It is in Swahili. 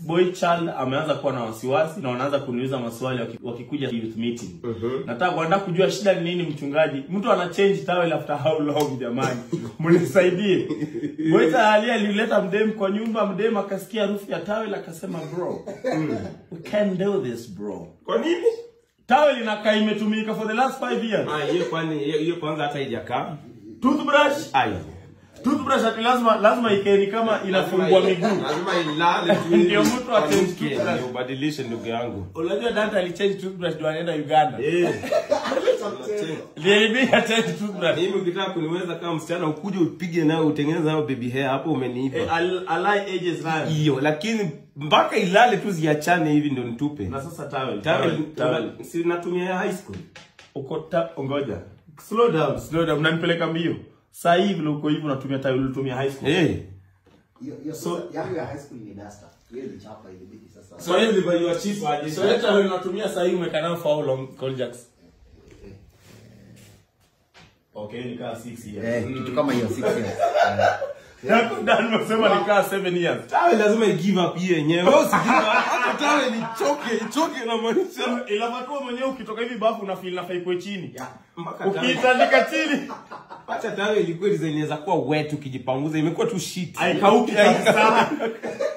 boy child ameanza kuwa na wasiwasi na wanaanza kuniuliza maswali waki- wakikuja youth meeting. Nataka kuandaa kujua shida ni nini mchungaji. Mtu ana change towel after how long jamani? Mnisaidie. Boy child ali alileta mdem kwa nyumba, mdem akasikia harufu ya towel akasema bro. We can't do this bro. Kwa nini? Towel inakaa imetumika for the last 5 years. Ah, hiyo kwani hiyo hiyo kwanza hata haijakaa. Toothbrush, Ai. toothbrush ati lazima lazima ikae ni kama inafungua miguu. Lazima ilale tu. Ndio mtu Kwa atenge mke, toothbrush. ndio ubadilishe ndugu yangu. Unajua Dante alichange toothbrush ndio anaenda Uganda. Eh. Niliibia change toothbrush. Mimi ukitaka kuniweza kama msichana ukuje upige nayo utengeneze nayo baby hair hapo Eh, umeniipa. al- alai ages nayo. Hiyo lakini mpaka ilale tu ziachane hivi ndo nitupe. Na sasa towel. Tawel Towel. towel. si natumia ya high school. Uko ta ngoja. Slow down, slow down. Mnanipeleka mbio. Sasa hivi vile uko hivi unatumia towel ulitumia high school. Eh. Hiyo hiyo So- sasa yangu ya high school ni duster. Hiyo ni chapa ilibidi sasa. So hiyo ilibaiwa cheap aje. So hiyo towel unatumia sasa hivi umekaa nayo for how long, Coljax? Okay, ni kaa 6 years. Eh, kitu kama hiyo 6 years. Yako ndani umesema ni kaa 7 years. Tawel lazima i give up hiyo yenyewe. Wewe usigive up. Hata tawel ichoke, ichoke na maanisha. Ilavakuwa mwenyewe ukitoka hivi bafu una feel nafaa ikuwe chini. Yeah. Mpaka tawel. Ukiitandika chini Hata tawel ilikuwa design inaweza kuwa wet ukijipanguza imekuwa tu shit. haikauki kabisa.